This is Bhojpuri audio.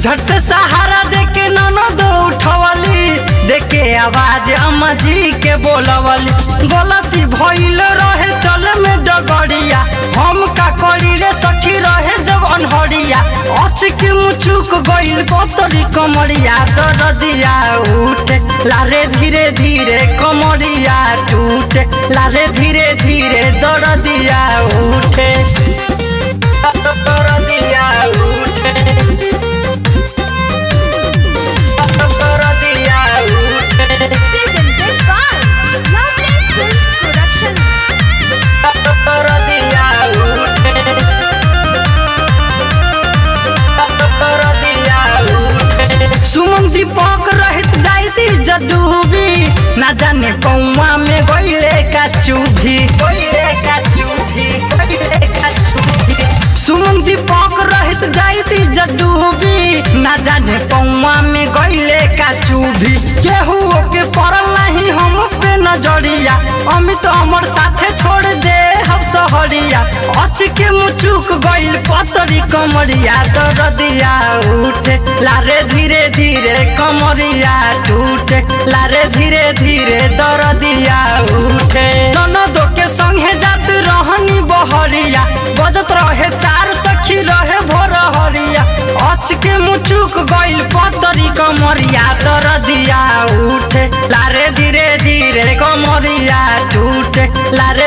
झट से सहारा देके ननद उठवली देके आवाज अम्मा जी के बोलवली गलती भइल रहे चल में डगड़िया हम का करी रे सखी रहे जब अनहरिया अचक मुचुक गइल पतरी कमरिया दरदिया उठे लारे धीरे धीरे कमरिया टूटे लारे धीरे धीरे दरदिया उठे दरदिया उठे दरदिया उठे Presented by Lovely Films Production. दरदिया उठे दरदिया उठे सुमन दीपक रहित जाइती जदूबी ना जाने कौवा में गइले का चूभी गइले का चूभी गइले का चूभी सुमन दीपक रहित जाइती जदूबी ना जाने कौवा में गइले का चूभी केहू के पड़ल नहीं हम पे नजरिया अमित हमर साथे छोड़ दे हम सहरिया अच के मुचुक गइल पतरी कमरिया दरदिया उठे लारे धीरे धीरे कमरिया टूटे लारे धीरे धीरे दरदिया उठे ननदो के संगे जात रहनी बहरिया बजत रहे चार सखी रहे भोर हरिया अच के मुचुक गइल पतरी कमरिया दरदिया उठे लारे धीरे धीरे कमरिया टूटे लारे